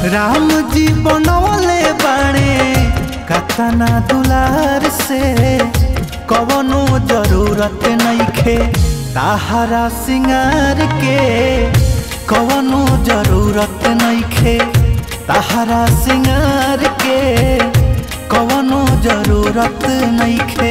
राम जी बनवले बाणे कतना दुलार से कवनो जरूरत नइखे ताहरा सिंगार के कवनो जरूरत नइखे ताहरा सिंगार के कवनो जरूरत नइखे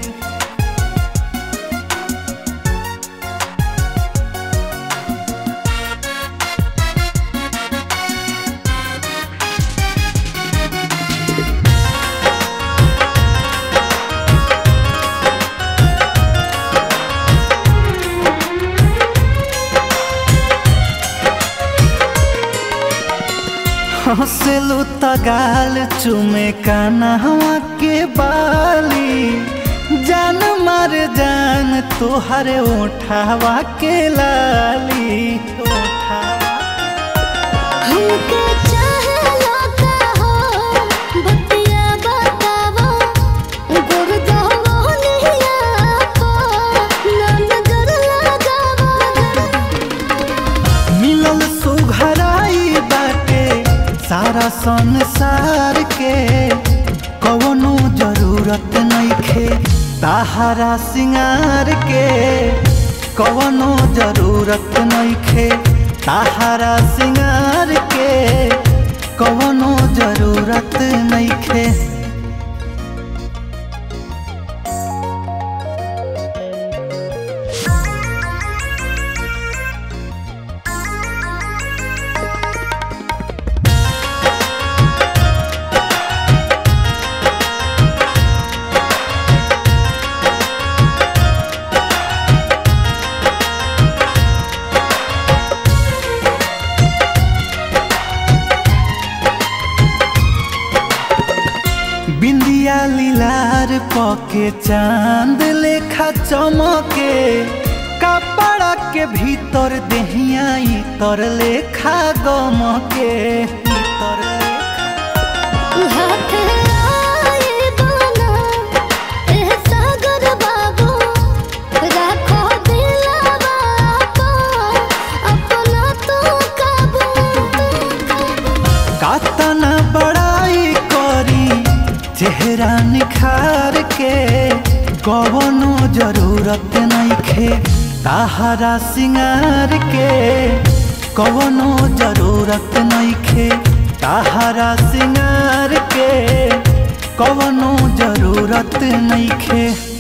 हंसलू तगाल चुमे कानहवा के बाली जान मार जान तोहर ओठावा के लाली ओठावा हमके चाहला का हो बतिया बतावा गुर जावा निया को ना नजर लगावा मिलल सुघराई बाटे सारा संसार के कवनो जरूरत नइखे ताहरा सिंगार के कवनो जरूरत नइखे ताहरा सिंगार के कवनो जरूरत नइखे बिंदिया लीलार पके चांद लेखा चमके कपड़ा के भीतर देहिया तर लेखा गमके इतर लेखा हाथ आए बाना एह सागर बाबू राखो दिलवा को अपना तो काबू कातना बड़ाई करी चेहरा निखार के कवनो जरूरत नइखे ताहरा सिंगार के कवनो जरूरत नइखे ताहरा सिंगार के कवनो जरूरत नइखे